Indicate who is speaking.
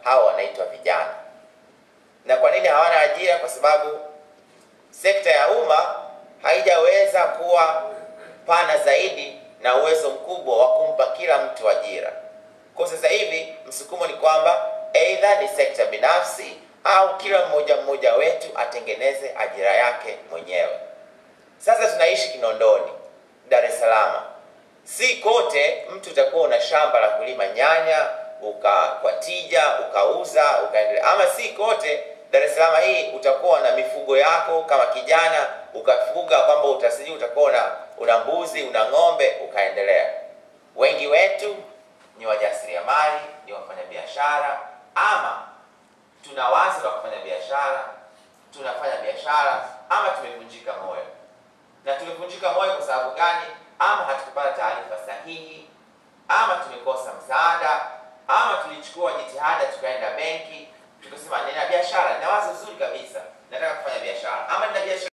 Speaker 1: hawa wanaitwa vijana. Na kwa nini hawana ajira? Kwa sababu sekta ya umma haijaweza kuwa pana zaidi na uwezo mkubwa wa kumpa kila mtu ajira. Kwa sasa hivi msukumo ni kwamba aidha ni sekta binafsi au kila mmoja mmoja wetu atengeneze ajira yake mwenyewe. Sasa tunaishi Kinondoni, Dar es Salaam. Si kote mtu utakuwa una shamba la kulima nyanya uka kwa tija ukauza ukaendelea, ama si kote Dar es Salaam hii utakuwa na mifugo yako kama kijana ukafuga kwamba utasiji utakuwa una, una mbuzi una ng'ombe ukaendelea. Wengi wetu ni wajasiriamali, ni wafanyabiashara, ama tuna wazo la kufanya biashara, tunafanya biashara, ama tumevunjika moyo. Na tumevunjika moyo kwa sababu gani? Ama hatukupata taarifa sahihi, ama tumekosa msaada, ama tulichukua jitihada tukaenda benki tukasema, nina biashara, nina wazo zuri kabisa, nataka kufanya biashara, ama nina biashara